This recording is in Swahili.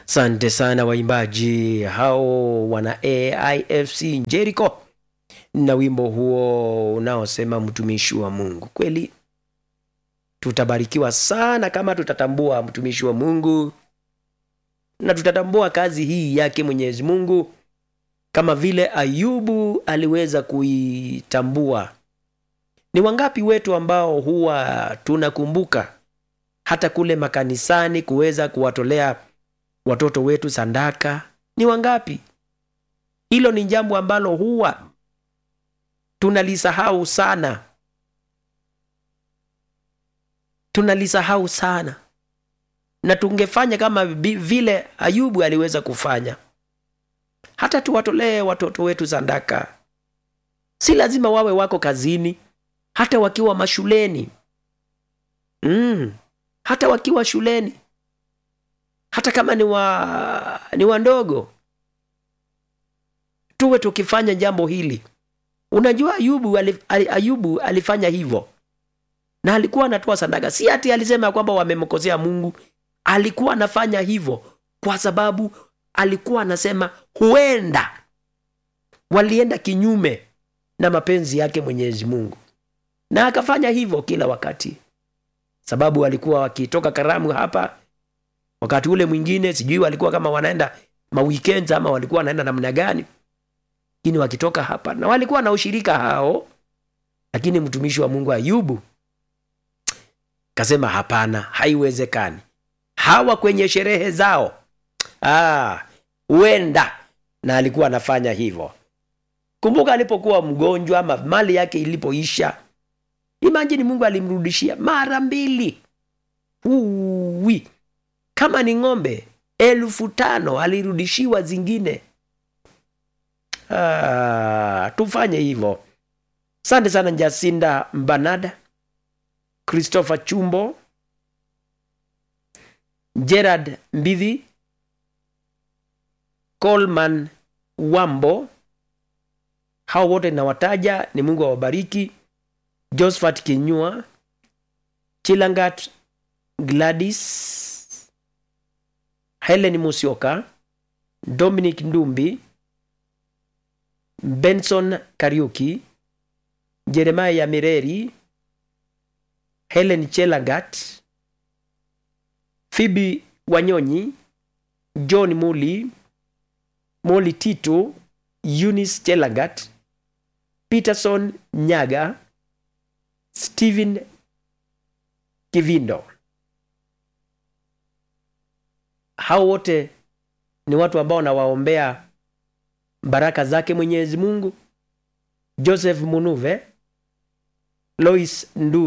Asante sana waimbaji hao wana AIFC Jericho na wimbo huo unaosema mtumishi wa Mungu. Kweli tutabarikiwa sana kama tutatambua mtumishi wa Mungu na tutatambua kazi hii yake Mwenyezi Mungu kama vile Ayubu aliweza kuitambua. Ni wangapi wetu ambao huwa tunakumbuka hata kule makanisani kuweza kuwatolea watoto wetu sadaka? Ni wangapi? Hilo ni jambo ambalo huwa tunalisahau sana, tunalisahau sana, na tungefanya kama vile Ayubu aliweza kufanya, hata tuwatolee watoto wetu sadaka. Si lazima wawe wako kazini, hata wakiwa mashuleni mm, hata wakiwa shuleni, hata kama ni wa ni wandogo, tuwe tukifanya jambo hili. Unajua Ayubu, Ayubu alifanya hivyo na alikuwa anatoa sadaka, si ati alisema kwamba wamemkosea Mungu. Alikuwa anafanya hivyo kwa sababu alikuwa anasema huenda walienda kinyume na mapenzi yake Mwenyezi Mungu, na akafanya hivyo kila wakati, sababu walikuwa wakitoka karamu hapa, wakati ule mwingine sijui walikuwa kama wanaenda maweekends ama walikuwa wanaenda namna gani lakini wakitoka hapa na walikuwa na ushirika hao, lakini mtumishi wa Mungu Ayubu kasema hapana, haiwezekani. Hawa kwenye sherehe zao huenda ah, na alikuwa anafanya hivyo. Kumbuka alipokuwa mgonjwa ama mali yake ilipoisha, imajini Mungu alimrudishia mara mbili. Uwi, kama ni ng'ombe elfu tano alirudishiwa zingine. Ah, tufanye hivyo. Asante sana Jacinda Mbanada, Christopher Chumbo, Gerard Mbidhi, Coleman Wambo, hao wote nawataja, ni Mungu awabariki. Josephat Kinyua, Chilangat Gladys, Helen Musioka, Dominic Ndumbi, Benson Kariuki, Jeremiah Mireri, Helen Chelagat, Phoebe Wanyonyi, John Muli, Moli Tito, Eunice Chelagat, Peterson Nyaga, Stephen Kivindo. Hao wote ni watu ambao nawaombea baraka zake Mwenyezi Mungu. Joseph Munuve, Lois Ndu